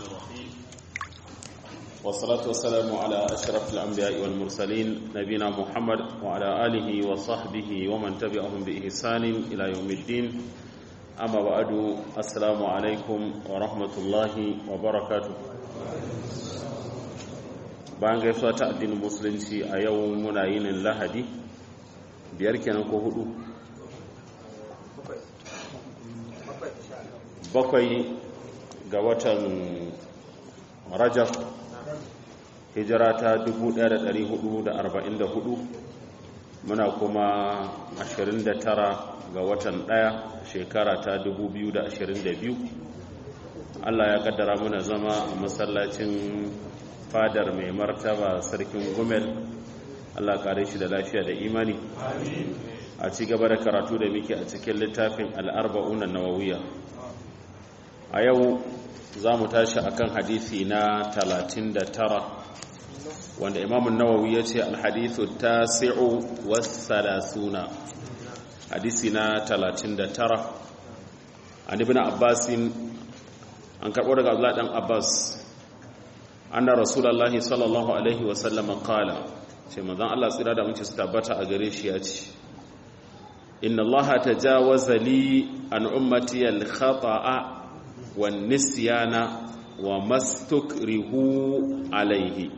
الرحيم والصلاة والسلام على أشرف الأنبياء والمرسلين نبينا محمد وعلى آله وصحبه ومن تبعهم بإحسان إلى يوم الدين أما بعد السلام عليكم ورحمة الله وبركاته bayan gaisuwa ta addinin musulunci a yau muna yinin lahadi biyar kenan ko hudu bakwai ga watan rajab hijira ta 1444 muna kuma 29 ga watan ɗaya shekara ta 2022 Allah ya kaddara muna zama a masallacin fadar mai martaba sarkin gumel Allah kare shi da lafiya da imani a ci gaba da karatu da muke a cikin littafin al'arba'unan nawawiya a yau za mu tashi akan hadisi na 39 wanda imamun nawawi ya ce alhadithu ta si'u wasalasuna hadisi na 39 an ibn abbasin an karɓo daga abdullahi ɗan abbas anna rasulullahi sallallahu alaihi wasallam qala ce manzon Allah tsira da muke su tabbata a gare shi ya ce inna allaha tajawaza li an ummati al-khata'a wan nisyana wa mastukrihu alaihi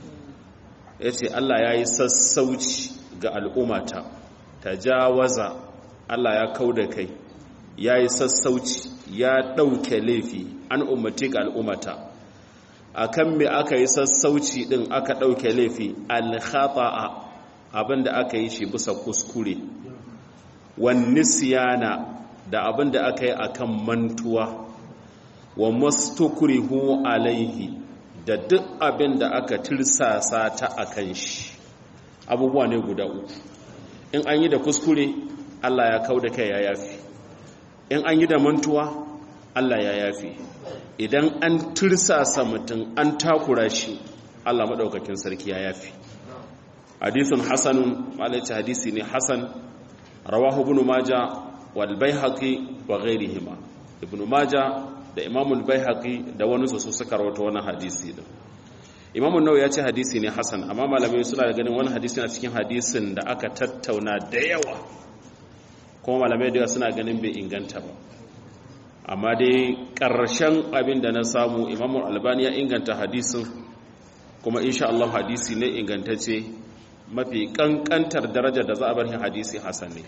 yace Allah yayi sassauci ga al'ummata tajawaza Allah ya kauda kai yayi sassauci ya dauke laifi an ummati ga al'ummata akan me aka yi sassauci din aka ɗauke laifi alkhata'a abinda aka yi shi bisa kuskure wan nisyana da abinda aka yi akan mantuwa wa mastukrihu alaihi da duk abinda aka tirsasa ta akan shi abubuwa ne guda uku in an yi da kuskure Allah ya kauda kai ya yafi in an yi da mantuwa Allah ya yafi idan an tursasa mutum an takura shi Allah maɗaukakin sarki ya yafi hadithun hasanun malaci hadisi ne hasan rawahu ibn maja wal baihaqi wa ghairihima ibn maja da imamul baihaqi da wani su suka rawaito wannan hadisi din imamun nawawi ya ce hadisi ne hasan amma malamai suna da ganin wani hadisi na cikin hadisin da aka tattauna da yawa kuma malamai da yawa suna ganin bai inganta ba amma dai ƙarshen abin da na samu imamun albani ya inganta hadisin kuma insha Allah hadisi ne ingantacce mafi ƙanƙantar darajar da za a bar hadisi hasan ne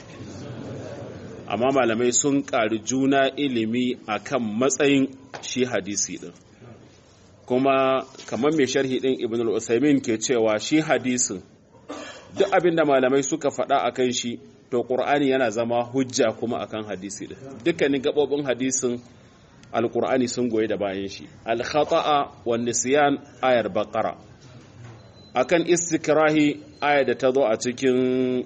amma malamai sun ƙari juna ilimi akan matsayin shi hadisi ɗin kuma kamar mai sharhi ɗin ibn al-usaimin ke cewa shi hadisin duk abin da malamai suka faɗa a kan shi to ƙur'ani yana zama hujja kuma akan hadisi din dukkanin gabobin hadisin alƙur'ani sun goyi da bayan shi al-khata'a wan nisyan ayar baqara akan istikrahi ayar da ta zo a cikin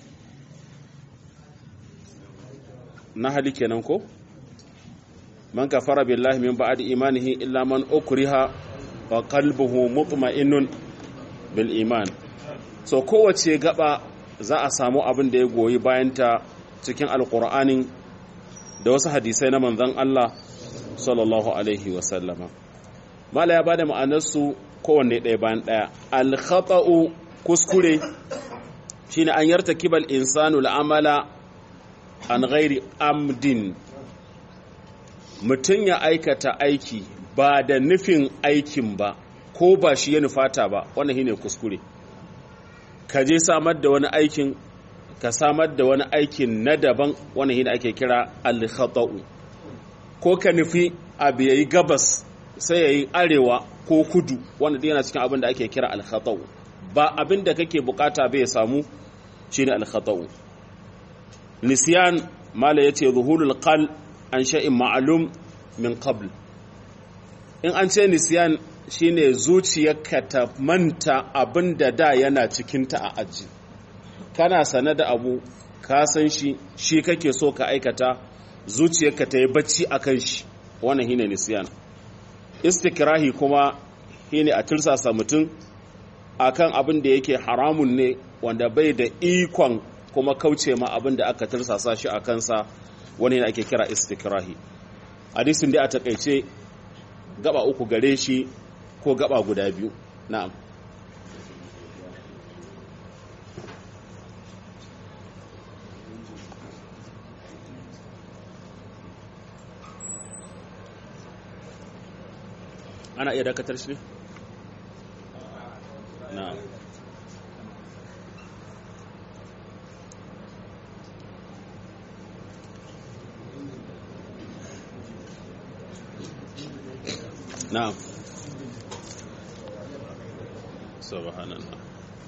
nahali kenan ko man kafara billahi min ba'di imanihi illa man ukriha wa qalbuhu mutma'innun bil iman so kowace gaba za a samu abin da ya goyi bayanta cikin alkur'anin da wasu hadisai na manzan Allah sallallahu alaihi wasallama mala ya bada ma'anarsu kowanne ɗaya bayan ɗaya alkhata'u kuskure shine an yarta kibal insanu al'amala an ghairi amdin mutum ya aikata aiki ba da nufin aikin ba ko ba shi ya nufata ba wannan shine kuskure ka je samar da wani aikin ka samar da wani aikin na daban wani hina ake kira al-khata'u ko ka nufi abu yayi gabas sai yayi arewa ko kudu wanda yana cikin abin da ake kira al-khata'u ba abin da kake bukata bai samu shine al-khata'u nisyan mala yace zuhulul qal an shay'in ma'lum min qabl in an ce nisyan shine zuciyarka ta manta abin da da yana cikinta a aji kana sane da abu ka san shi shi kake so ka aikata zuciyarka ta yi bacci a kan shi wannan shine nisyan istikrahi kuma shine a tursasa mutum akan abin da yake haramun ne wanda bai da ikon kuma kauce ma abin da aka tursasa shi a kansa wani ne ake kira istikrahi hadisin da a takaice gaba uku gare shi ko gaba guda biyu na'am ana iya dakatar shi ne? na'am na'am subhanallah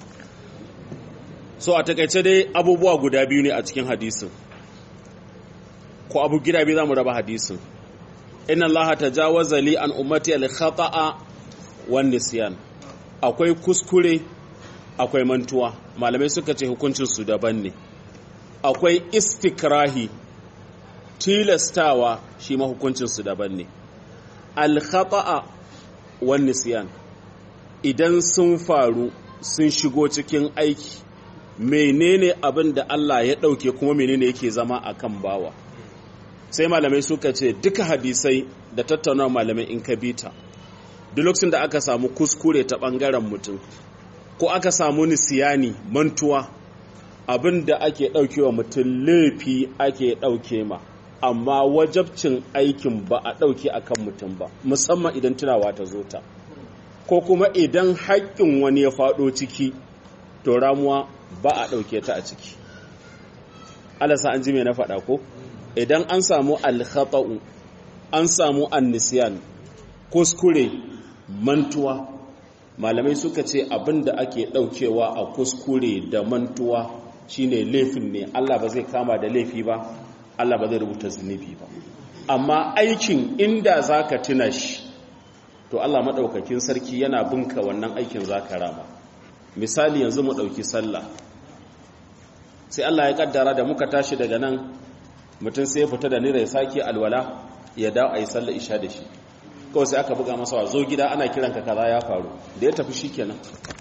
so a takaice dai abubuwa guda biyu ne a cikin hadisin ko abu gida biyu zamu raba hadisin inna allaha tajawaza li an ummati al khata'a wan nisyan akwai kuskure akwai mantuwa malamai suka ce hukuncin su daban ne akwai istikrahi tilastawa shi ma hukuncin su daban ne al khata'a wan nisyan idan sun faru sun shigo cikin aiki menene abin da Allah ya ɗauke kuma menene yake zama a kan bawa sai malamai suka ce duka hadisai da tattauna malamai in ka bita duk lokacin da aka samu kuskure ta ɓangaren mutum ko aka samu nisiyani mantuwa abin da ake ɗaukewa mutum laifi ake ɗauke ma amma wajabcin aikin ba a ɗauke a kan mutum ba musamman idan tunawa ta zo ta ko kuma idan haƙƙin wani ya faɗo ciki to ramuwa ba a ɗauke ta a ciki alasa an ji mai na faɗa ko idan an samu alkhata'u an samu annisiyan kuskure mantuwa malamai suka ce abin da ake ɗaukewa a kuskure da mantuwa shine laifin ne Allah ba zai kama da laifi ba Allah ba zai rubuta zunubi ba amma aikin inda zaka tuna shi to Allah maɗaukakin sarki yana binka wannan aikin zaka rama misali yanzu mu ɗauki sallah sai Allah ya kaddara da muka tashi daga nan mutum sai ya fita da nira ya sake alwala ya dawo a yi sallah isha da shi kawai sai aka buga masa wa zo gida ana kiran ka kaza ya faru da ya tafi shikenan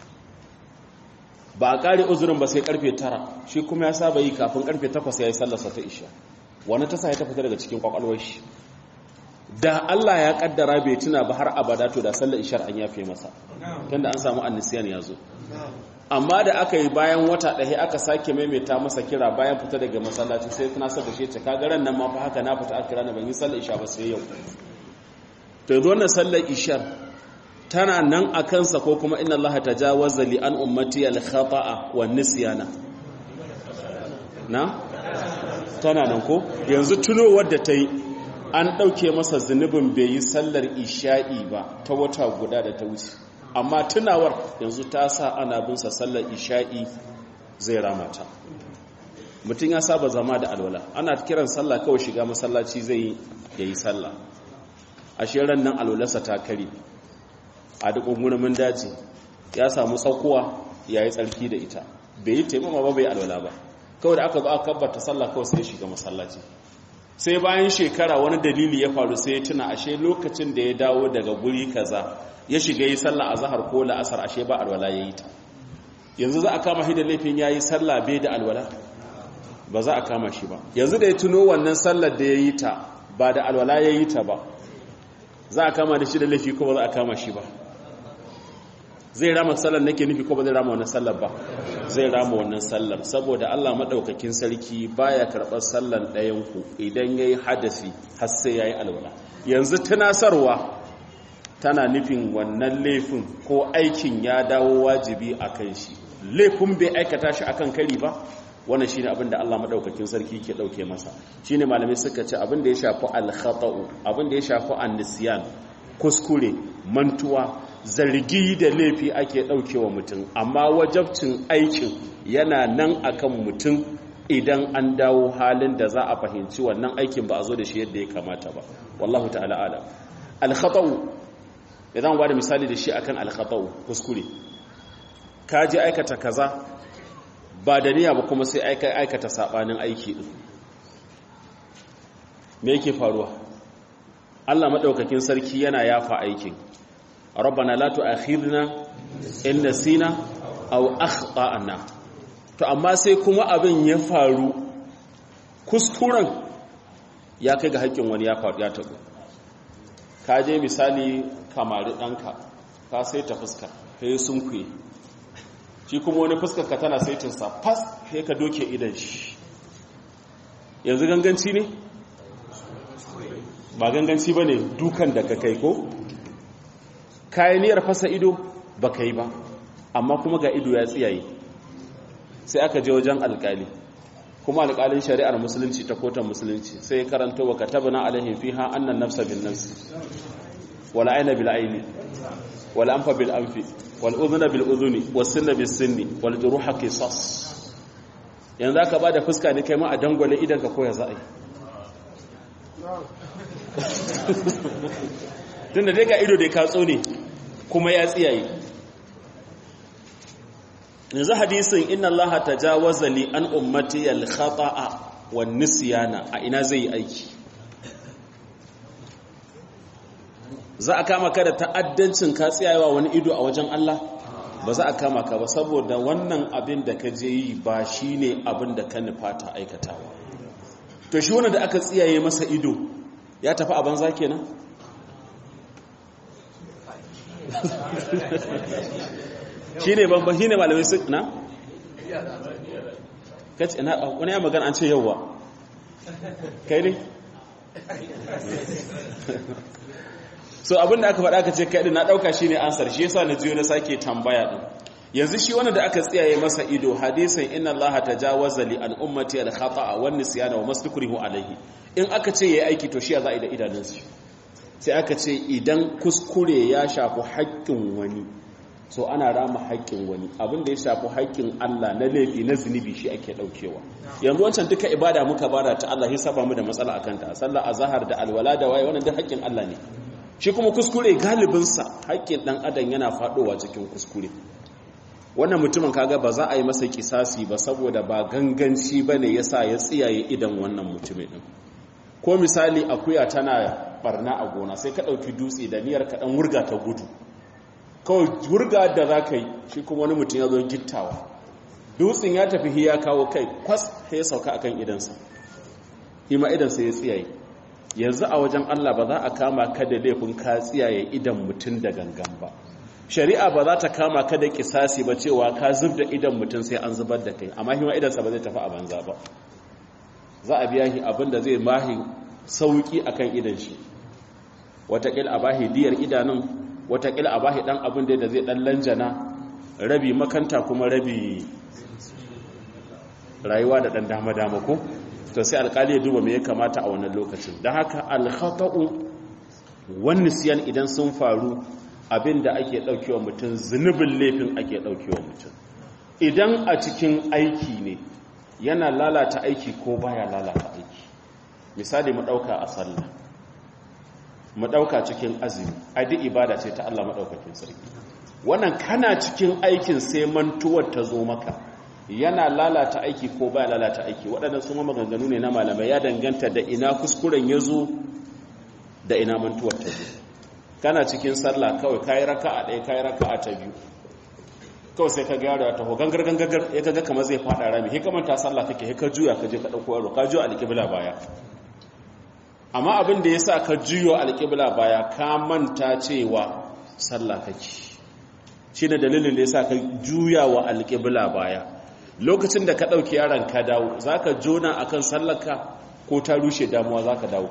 ba a kare uzurin ba sai karfe tara shi kuma ya saba yi kafin karfe takwas ya yi sallarsa ta isha wani ta sa ya tafi daga cikin kwakwalwar shi da Allah ya kaddara bai tuna ba har abada to da sallar ishar an yafe masa tunda an samu annisiyan ya zo amma da aka yi bayan wata ɗaya aka sake maimaita masa kira bayan fita daga masallaci sai tuna sa da shi ce kaga ran nan ma fa haka na fita aka kira na ban yi sallar isha ba sai yau to yanzu wannan sallar ishar tana nan a kansa ko kuma inna Allah tajawaza li an ummati al khata'a wan nisyana na tana nan ko yanzu tunowar da ta yi an ɗauke masa zunubin bai yi sallar isha'i ba ta wata guda da ta wuce amma tunawar yanzu ta sa ana binsa sallar isha'i zai ramata mutum ya saba zama da alwala ana kiran sallah kawai shiga masallaci zai ya yi sallah a shirin nan alwalarsa ta kare a duk ungunan daji ya samu tsakuwa ya yi tsarki da ita bai yi taimama ba bai alwala ba kawai da aka zo aka kabbata sallah kawai sai shiga masallaci sai bayan shekara wani dalili ya faru sai ya tuna ashe lokacin da ya dawo daga guri kaza ya shiga yi sallah a zahar ko la'asar ashe ba alwala ya yi ta yanzu za a kama shi da laifin ya yi sallah bai da alwala ba za a kama shi ba yanzu da ya tuno wannan sallar da ya yi ta ba da alwala ya yi ta ba za a kama da shi da laifi ko ba za a kama shi ba zai rama sallar nake nufi ko ba zai rama wannan sallar ba zai rama wannan sallar saboda Allah madaukakin sarki baya karɓar sallar ɗayan ku idan yayi hadasi har sai yayi alwala yanzu tunasarwa tana nufin wannan laifin ko aikin ya dawo wajibi akan shi laifin bai aikata shi akan kari ba wannan shine abin da Allah madaukakin sarki ke dauke masa shine malamai suka ce abin da ya shafi al-khata'u abin da ya shafi an-nisyan kuskure mantuwa zargi da laifi ake ɗaukewa mutum amma wajabcin aikin yana nan akan mutum idan an dawo halin da za a fahimci wannan aikin ba a zo da shi yadda ya kamata ba wallahu ta'ala ala alkhatau idan ba da misali da shi akan alkhatau kuskure ka je aikata kaza ba da niyya ba kuma sai aikata sabanin aiki din me yake faruwa Allah madaukakin sarki yana yafa aikin rabbana la tu'akhidna in nasina aw akhtana to amma sai kuma abin ya faru kuskuren ya kai ga haƙƙin wani ya faru ya tabu ka je misali kamari ɗanka ka sai ta fuska ka yi sunkuye shi kuma wani fuskar ka tana saitinsa fas sai ka doke idan shi yanzu ganganci ne ba ganganci ba ne dukan da ka kai ko kayaniyar fasa ido ba ka yi ba amma kuma ga ido ya tsiyaye sai aka je wajen alkali kuma alkalin shari'ar musulunci ta kotan musulunci sai karanta wa katabna alaihim fiha annan nafsa bin nafsi wal ayna bil ayni wal anfa bil anfi wal udhuna bil udhuni was sinna bis sinni wal juruha qisas yanzu aka bada fuska ne kai ma a dangwale idan ka koya za'a yi tunda dai ga ido da ka tsone kuma ya tsiyaye yanzu hadisin inna allaha tajawaza li an ummati al khata'a wan nisyana a ina zai yi aiki za a kama ka da ta'addancin ka tsiyayewa wani ido a wajen Allah ba za a kama ka ba saboda wannan abin da ka je yi ba shine abin da ka nufata aikatawa to shi wanda da aka tsiyaye masa ido ya tafi a banza kenan shi ne ban shi ne malamai su na? kaci na wani ya magana an ce yauwa kai ne? so abinda aka faɗa ka ce kai na ɗauka shi ne ansar shi yasa na jiyo na sake tambaya ɗin yanzu shi wanda da aka tsiyaye masa ido hadisin inna Allah tajawaza li al ummati al khata'a wan nisyana wa mastukrihu alayhi in aka ce yayi aiki to shi ya za a yi da idanunsu sai aka ce idan kuskure ya shafi haƙƙin wani so ana rama haƙƙin wani abin da ya shafi haƙƙin Allah na laifi na zunubi shi ake ɗaukewa yanzu wancan duka ibada muka bada ta Allah ya saba mu da matsala akan ta sallah azhar da alwala da waye wannan duk haƙƙin Allah ne shi kuma kuskure galibin sa haƙƙin dan adam yana faɗowa cikin kuskure wannan mutumin kaga ba za a yi masa kisasi ba saboda ba ganganci bane yasa ya tsiyaye idan wannan mutumin din ko misali akuya tana barna a gona sai ka ɗauki dutse da niyyar ka ɗan wurga ta gudu kawai wurga da za ka yi shi kuma wani mutum ya zo gittawa dutsen ya tafi ya kawo kai kwas ya sauka akan idansa hima idansa ya tsiyaye yanzu a wajen Allah ba za a kama ka da laifin ka tsiyaye idan mutum da gangan ba shari'a ba za ta kama ka da kisasi ba cewa ka zub da idan mutum sai an zubar da kai amma hima idansa ba zai tafi a banza ba za a biya shi abin da zai mahi sauki akan idan shi watakila a bahi diyar idanun watakila a bahi dan abin da zai dan lanjana rabi makanta kuma rabi rayuwa da dan dama-dama ko to sai alkali ya duba me ya kamata a wannan lokacin don haka alkhata'u wani siyan idan sun faru abin da ake daukewa mutum zunubin laifin ake daukewa mutum idan a cikin aiki ne yana lalata aiki ko baya lalata aiki misali mu dauka a sallah mu dauka cikin azumi ai duk ibada ce ta Allah madaukakin sarki wannan kana cikin aikin sai mantuwar ta zo maka yana lalata aiki ko baya lalata aiki waɗannan su maganganu ne na malamai ya danganta da ina kuskuren ya zo da ina mantuwar ta zo kana cikin sallah kawai kayi raka'a ɗaya kayi raka'a ta biyu kawai sai ka ga yaro ya taho gangar gangar ya kaga kamar zai fada rami he kamar ta sallah take he ka juya ka je ka dauko yaro ka juya alƙibla baya amma abin da yasa ka juyo alƙibla baya ka manta cewa sallah kake shine dalilin da yasa ka juya wa alƙibla baya lokacin da ka dauki yaron ka dawo zaka jona akan sallarka ko ta rushe damuwa zaka dawo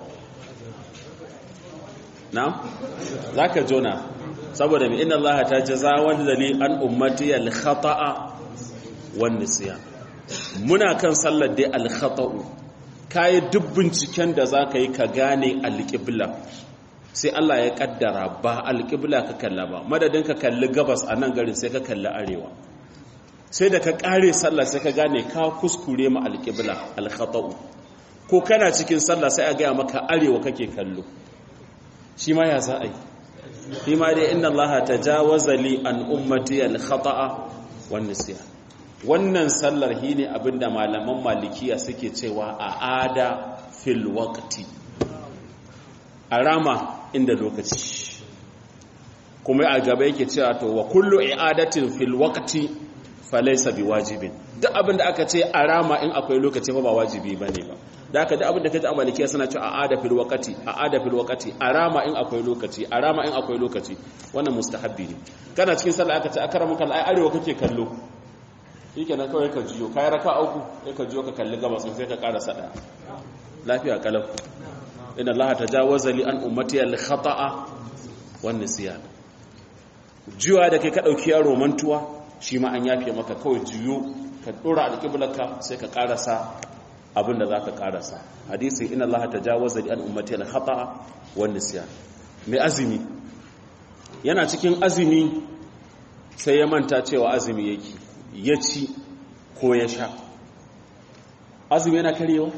na'am zaka jona saboda mai inna Allah ta jaza wanda ne an ummati al-khata'a wan nisyan muna kan sallar dai al-khata'u kai duk binciken da zaka yi ka gane al-qibla sai Allah ya kaddara ba al-qibla ka kalla ba madadin ka kalli gabas a nan garin sai ka kalli arewa sai da ka kare sallah sai ka gane ka kuskure ma al-qibla al-khata'u ko kana cikin sallah sai a ga maka arewa kake kallo shi ma ya za a yi fi ma dai inna Allah tajawaza li an ummati al-khata'a wan nisyan wannan sallar hine abinda malaman malikiya suke cewa a ada fil waqti arama inda lokaci kuma a gaba yake cewa to wa kullu i'adatin fil waqti falaysa biwajibin duk abinda aka ce arama in akwai lokaci ba wajibi bane ba da aka da abin da kaji a malikiya suna cewa a ada fil waqati a ada fil waqati a rama in akwai lokaci a rama in akwai lokaci wannan mustahabbi ne kana cikin sallah aka ce akramuka ai arewa kake kallo shikenan kawai ka jiyo kai raka uku sai ka jiyo ka kalli gabas sai ka ƙara sada lafiya kalau inna allaha tajawaza li an ummati al khata'a wan nisyan jiwa da kai ka dauki yaro mantuwa shi ma an yafe maka kawai jiyo ka dora alqiblarka sai ka karasa abinda zaka karasa hadisi inna allaha tajawaza li an ummati al khata'a wan nisyan mai azumi yana cikin azumi sai ya manta cewa azumi yake ya ci ko ya sha azumi yana karewa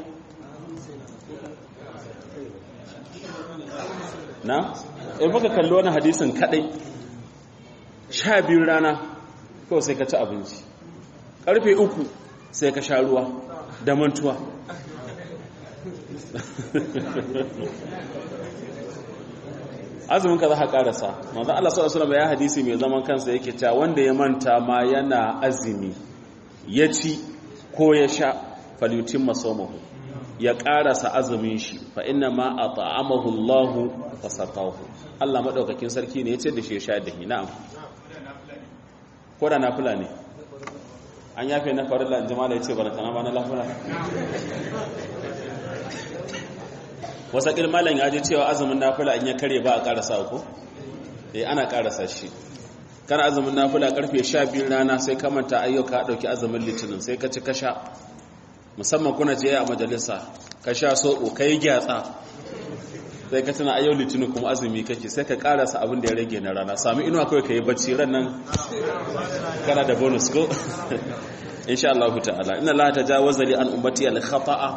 na in muka kalli wani hadisin kadai sha biyu rana kawai sai ka ci abinci karfe uku sai ka sha ruwa da mantuwa azumin ka za ka karasa manzan Allah sallallahu alaihi ya hadisi mai zaman kansa yake cewa wanda ya manta ma yana azumi ya ci ko ya sha falyutin masomahu ya karasa azumin shi fa inna ma at'amahu Allah wa saqahu Allah madaukakin sarki ne yace da shi ya sha da na'am ko da nafila ne an yafe na farilla in jama'a yace barakana ba na lafila wasa malam ya je cewa azumin nafila in ya kare ba a karasa ko eh ana karasa shi kana azumin nafila karfe 12 rana sai ka manta ayyuka dauki azumin litinin sai ka ci kasha musamman kuna je a majalisa ka sha soko kai gyatsa sai ka tana ayyau litinin kuma azumi kake sai ka karasa abin da ya rage na rana sami inuwa kawai ka yi bacci ran nan kana da bonus ko insha Allah ta'ala inna la tajawaza li an ummati al khata'a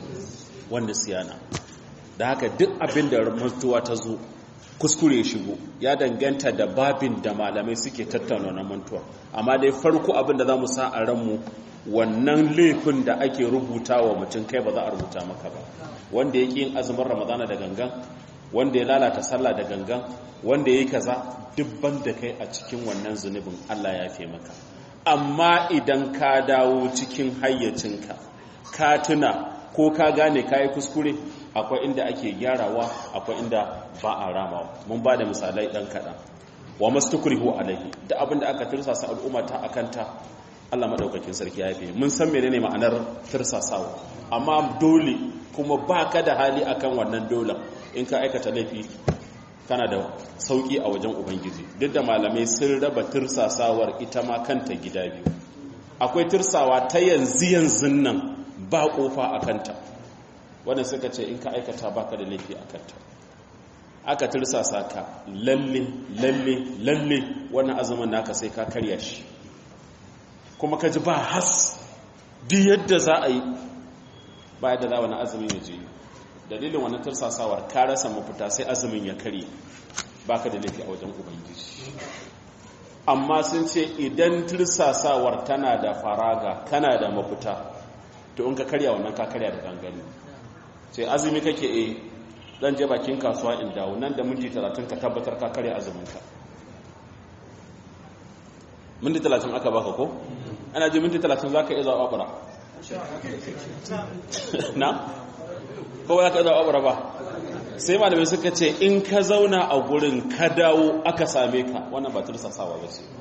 wan nisyana da haka duk abin da mantuwa ta zo kuskure ya shigo ya danganta da babin da malamai suke tattauna na mantuwa amma dai farko abin da za mu sa a ranmu wannan laifin da ake rubuta wa mutum kai ba za a rubuta maka ba wanda ya ƙi yin azumin ramadana da gangan wanda ya lalata sallah da gangan wanda ya yi kaza dubban da kai a cikin wannan zunubin allah ya fi maka amma idan ka dawo cikin hayyacinka ka tuna ko ka gane ka yi kuskure akwai inda ake gyarawa akwai inda ba a ramawa mun ba da misalai ɗan kaɗan wa masu tukurihu alaihi da abinda aka tirsasa al'umma ta akanta Allah maɗaukakin sarki ya fi mun san menene ma'anar tirsasawa amma dole kuma ba ka da hali akan wannan dole in ka aikata laifi kana da sauƙi a wajen ubangiji duk da malamai sun raba tirsasawar ita ma kanta gida biyu akwai tirsawa ta yanzu yanzu nan ba ƙofa a kanta wanda suka ce in ka aikata baka da laifi a kanta aka tirsasa ka lalle lalle lalle wannan azumin naka sai ka karya shi kuma ka ji ba has duk yadda za a yi ba yadda za wani azumin ya je dalilin wani tirsasawar ka rasa mafita sai azumin ya karye baka da laifi a wajen ubangiji amma sun ce idan tirsasawar tana da faraga kana da mafita to in ka karya wannan ka karya da gangani sai azumi kake e dan je bakin kasuwa in dawo nan da minti 30 ka tabbatar ka karya azumin ka minti 30 aka baka ko ana ji minti 30 zaka iya zawa bara na ko ba ka zawa bara ba sai malamai suka ce in ka zauna a gurin ka dawo aka same ka wannan ba tursasawa ba ce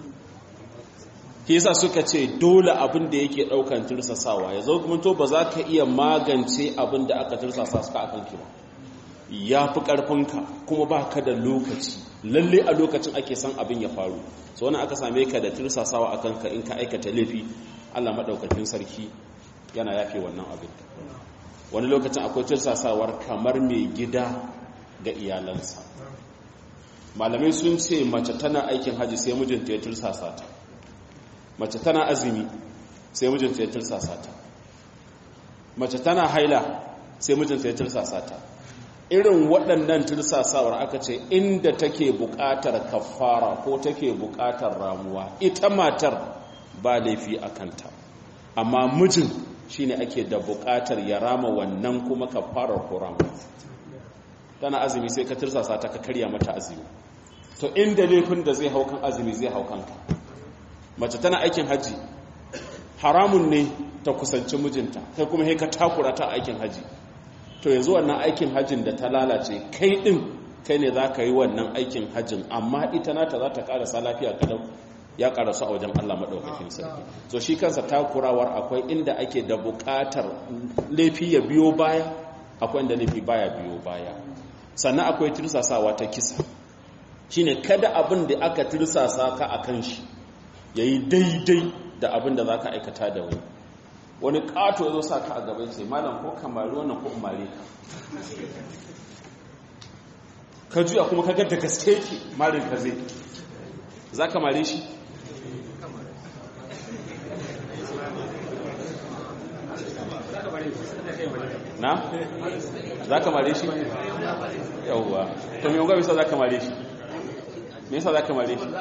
ke yasa suka ce dole abin da yake daukan tursasawa ya zo kuma to ba za ka iya magance abin da aka tursasa suka akan ki ba ya fi karfinka kuma ba ka da lokaci lalle a lokacin ake san abin ya faru so wani aka same ka da tursasawa a kanka in ka aikata laifi allah maɗaukakin sarki yana yafe wannan abin wani lokacin akwai tursasawar kamar mai gida ga iyalansa malamai sun ce mace tana aikin haji sai mijinta ya tursasa ta mace tana azumi sai mijinta ya tursasa ta mace tana haila sai mijinta ya tursasa ta irin waɗannan tursasawar aka ce inda take buƙatar kafara ko take buƙatar ramuwa ita matar ba laifi a kanta amma mijin shine ake da buƙatar ya rama wannan kuma kafarar ko ramuwa tana azumi sai ka tursasa ta ka karya mata azumi to inda laifin da zai haukan azumi zai haukan ka mace tana aikin hajji haramun ne ta kusanci mijinta kai kuma sai ka takura ta aikin haji to yanzu wannan aikin hajin da ta lalace kai din kai ne za ka yi wannan aikin hajin amma ita nata za ta karasa lafiya kadau ya karasu a wajen Allah maɗaukakin sarki so shi kansa takurawar akwai inda ake da buƙatar laifi ya biyo baya akwai inda laifi baya biyo baya sannan akwai tirsasawa ta kisa shine kada abin da aka tirsasa ka a kan shi ya yi daidai da abin da za ka aikata da wani wani ƙato ya zo sa ka a gaban sai malam ko kamari wannan ko umare ka ka juya kuma ka da gaske ki marin ka zai za ka mare shi na? za ka mare shi? yauwa to mai yunga bisa za ka mare shi? me yasa za ka mare shi?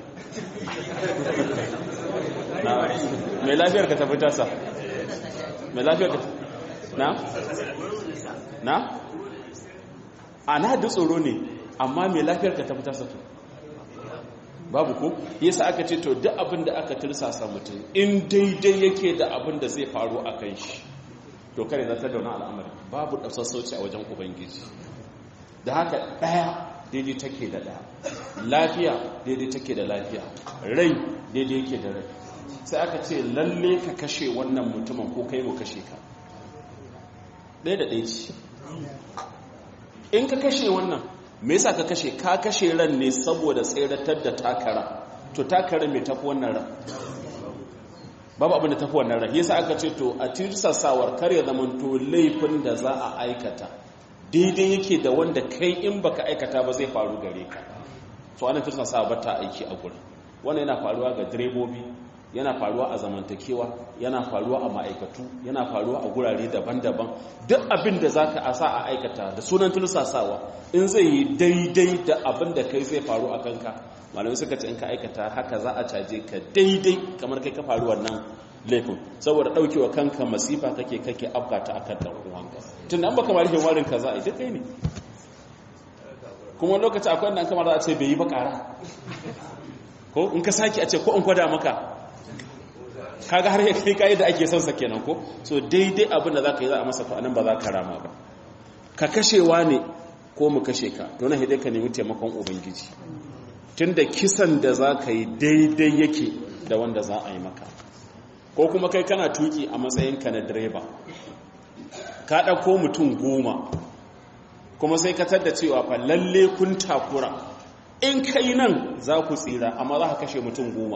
na mai lafiyar ka tafi tasa? mai lafiyar ka na? na? a na da tsoro ne amma mai lafiyar ka tafi tasa to babu ko yasa aka ce to duk abin da aka tirsasa mutum in daidai yake da abin da zai faru a kan shi to kare zata da wani al'amari babu ɗasassauci a wajen ubangiji da haka ɗaya daidai take da ɗaya lafiya daidai take da lafiya rai daidai yake da rai sai aka ce lalle ka kashe wannan mutumin ko kai mu kashe ka ɗaya da ɗaya ce in ka kashe wannan me yasa ka kashe ka kashe ran ne saboda tseratar da takara to takara mai tafi wannan ran babu abin da tafi wannan ran yasa aka ce to a tirsasawar kar ya zama to laifin da za a aikata daidai yake da wanda kai in baka aikata ba zai faru gare ka so ana tirsasawa ba ta aiki a gurin wannan yana faruwa ga direbobi yana faruwa a zamantakewa yana faruwa a ma'aikatu yana faruwa a gurare daban-daban duk abin da za ka asa a aikata da sunan tulsasawa in zai yi daidai da abin da kai zai faru a kanka malamai suka ce in ka aikata haka za a caje ka daidai kamar kai ka faru wannan laifin saboda ɗaukewa kanka masifa kake kake afkata akan ɗan uwanka tun da an baka mara warin ka za a yi duk kai ne kuma lokaci akwai wanda an kamar za a ce bai yi ba ƙara ko in ka sake a ce ko in kwada maka kaga har ya kai kai da ake son sa kenan ko so daidai abin da zaka yi za a masa to anan ba za ka rama ba ka kashewa ne ko mu kashe ka to na hidai ka nemi taimakon ubangiji tunda kisan da za ka yi daidai yake da wanda za a yi maka ko kuma kai kana tuki a matsayinka na direba ka ɗauko mutum goma kuma sai ka tadda cewa fa lalle kun takura in kai nan za ku tsira amma za ka kashe mutum goma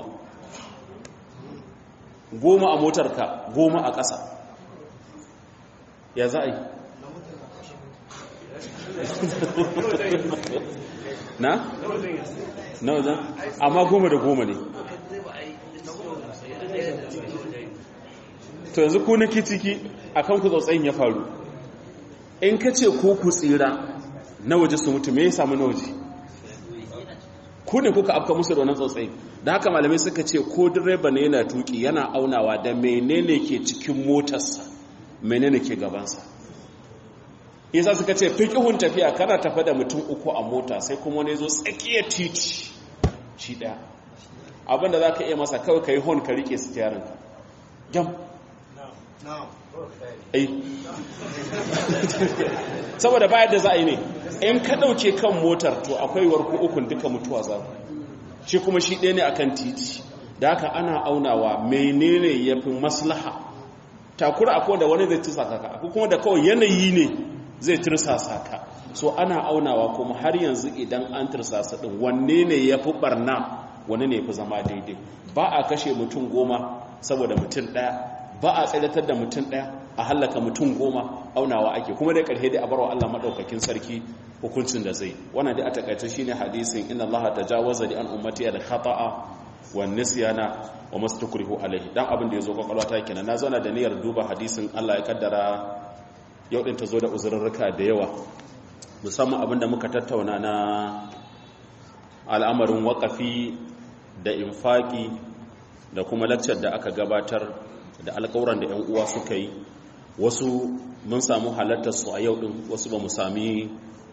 goma a motarka goma a ƙasa ya za a yi na? na wajen amma goma da goma ne to yanzu ku na ciki a kan ku tsautsayin ya faru in ka ce ko ku tsira na waje su mutu me ya samu na waje ku ne kuka afka musu da wannan tsautsayin da haka malamai suka ce ko direba ne yana tuki yana aunawa da menene ke cikin motarsa menene ke gabansa yasa suka ce fiqhun tafiya kana tafa da mutum uku a mota sai kuma wani zo tsakiyar titi shi daya abinda zaka iya masa kawai kai hon ka rike steering jam ai saboda bayar da za a yi ne in ka dauke kan motar to akwai warku ukun duka mutuwa za ku shi kuma shi ɗaya ne a kan titi da haka ana aunawa menene ya fi maslaha takura akwai da wani zai tursasa ka akwai kuma da kawai yanayi ne zai tursasa ka so ana aunawa kuma har yanzu idan an tursasa ɗin wanne ne ya fi ɓarna wanne ne ya fi zama daidai ba a kashe mutum goma saboda mutum ɗaya ba a tsadatar da mutum ɗaya a hallaka mutum goma aunawa ake kuma da ƙarhe dai a barwa Allah maɗaukakin sarki hukuncin da zai wannan dai a takaice shine hadisin inna Allah tajawaza li an ummati al khata'a wan nisyana wa mastukrihu alaihi dan abin da yazo kwakwalwa ta kenan na zauna da niyyar duba hadisin Allah ya kaddara yau din ta zo da uzurrurruka da yawa musamman abin da muka tattauna na al'amarin waƙafi da infaki da kuma lakcar da aka gabatar da alƙawuran da 'yan uwa suka yi wasu mun samu halartar su a yau din wasu ba mu sami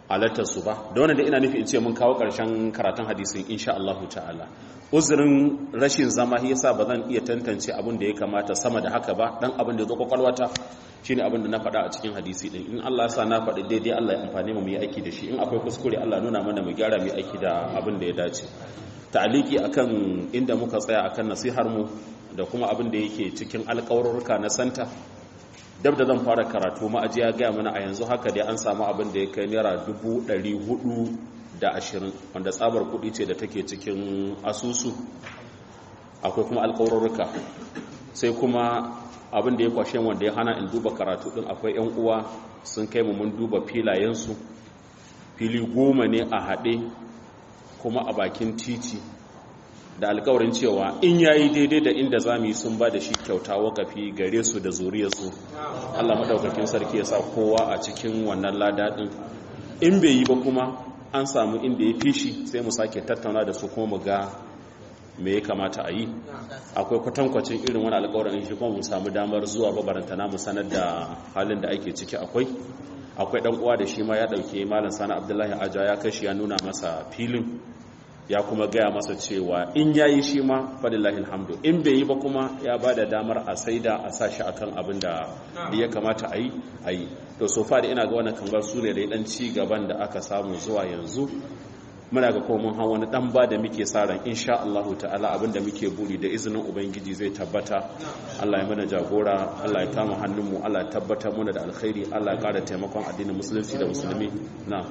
halartar su ba da wannan da ina nufi in ce mun kawo ƙarshen karatun hadisin insha Allah ta'ala uzurin rashin zama yasa ba zan iya tantance abin da ya kamata sama da haka ba dan abin da ya zo kwakwalwata shine abin da na faɗa a cikin hadisi din in Allah ya sa na faɗi daidai Allah ya amfane mu mu yi aiki da shi in akwai kuskure Allah nuna mana mu gyara mu yi aiki da abin da ya dace ta'aliki akan inda muka tsaya akan nasihar mu da kuma abin da yake cikin alƙawarurruka na santa dab da zan fara karatu ma'ajiya gaya mana a yanzu haka dai an samu abin da ya kai naira dubu ɗari hudu da ashirin wanda tsabar kuɗi ce da take cikin asusu akwai kuma alƙawarurruka sai kuma abin da ya kwashe wanda ya hana in duba karatu ɗin akwai 'yan uwa sun kai mu mun duba filayensu fili goma ne a haɗe kuma a bakin titi da alkawarin cewa in yayi daidai da inda za mu yi sun ba da shi kyauta wakafi gare su da zuriyarsu Allah maɗaukakin sarki ya sa kowa a cikin wannan lada ɗin in bai yi ba kuma an samu inda ya fi shi sai mu sake tattauna da su kuma mu ga me ya kamata a yi akwai kwatankwacin irin wani alkawarin shi kuma mu samu damar zuwa babarantana mu sanar da halin da ake ciki akwai akwai ɗan uwa da shi ma ya ɗauke malam sani abdullahi aja ya kashi ya nuna masa filin ya kuma gaya masa cewa in ya yi shi ma fadillahi alhamdu in bai yi ba kuma ya ba da damar a saida a sa shi akan abin da ya kamata a yi a yi to so far ina ga wannan kamar su ne da dan ci gaban da aka samu zuwa yanzu muna ga kuma mun hawa wani dan ba da muke sa ran insha Allah ta'ala abin da muke buri da izinin ubangiji zai tabbata Allah ya mana jagora Allah ya kama hannunmu Allah ya tabbatar mana da alkhairi Allah ya kara taimakon addinin musulunci da musulmi na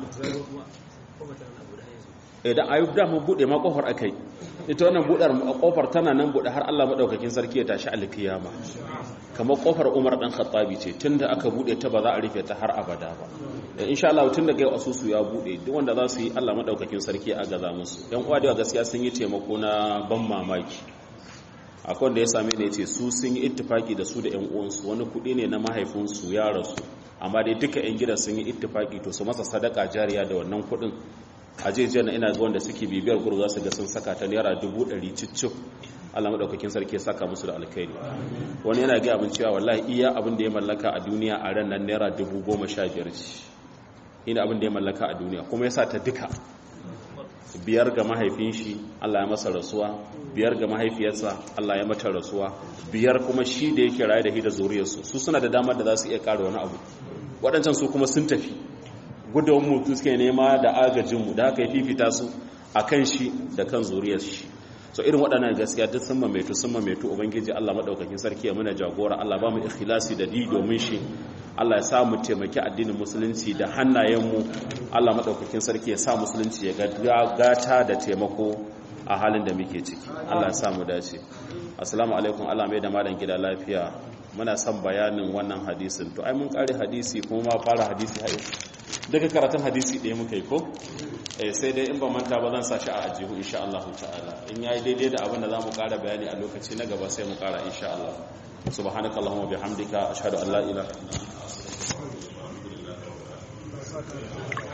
idan ayyub da mun bude ma kofar akai ita wannan budar kofar tana nan bude har Allah madaukakin sarki ya tashi alkiyama kamar kofar Umar dan Khattabi ce tunda aka bude ta ba za a rufe ta har abada ba insha Allah tun da kai asusu ya bude duk wanda za su yi Allah madaukakin sarki a gaza musu yan uwa da gaskiya sun yi taimako na ban mamaki akwai wanda ya same ne yace su sun yi ittifaki da su da yan uwansu wani kudi ne na mahaifinsu ya rasu amma dai duka yan gidan sun yi ittifaki to su masa sadaka jariya da wannan kudin a jejiyar na ina zuwan da suke bibiyar guru za su ga sun saka ta naira dubu ɗari cicif Allah maɗaukakin sarki ya saka musu da alkhairi wani yana gaya abin cewa wallahi iya abin da ya mallaka a duniya a ran nan naira dubu goma sha biyar ce ina abin da ya mallaka a duniya kuma ya sa ta duka biyar ga mahaifin shi Allah ya masa rasuwa biyar ga mahaifiyarsa Allah ya mata rasuwa biyar kuma shi da yake raye da hida zuriyarsu su suna da damar da za su iya ƙara wani abu waɗancan su kuma sun tafi gudun mutu suke nema da agajinmu da aka yi fifita su a kan shi da kan zuriyar shi so irin waɗannan gaskiya duk sun mamaitu sun mamaitu ubangiji Allah maɗaukakin sarki ya muna jagora Allah ba mu ikhlasi da di domin shi Allah ya sa mu taimaki addinin musulunci da hannayenmu Allah maɗaukakin sarki ya sa musulunci ya gata da taimako a halin da muke ciki Allah ya sa mu dace assalamu alaikum Allah mai da malam gida lafiya muna son bayanin wannan hadisin to ai mun kare hadisi kuma ma fara hadisi har daga karatun hadisi ɗaya muka yi ko sai dai in ba manta ba zan sa shi a ajihu insha Allah ta'ala in yayi daidai da abin da zamu ƙara bayani a lokaci na gaba sai mu ƙara insha Allah subhanakallahumma bihamdika ashhadu an la ilaha illa anta astaghfiruka wa atubu ilaik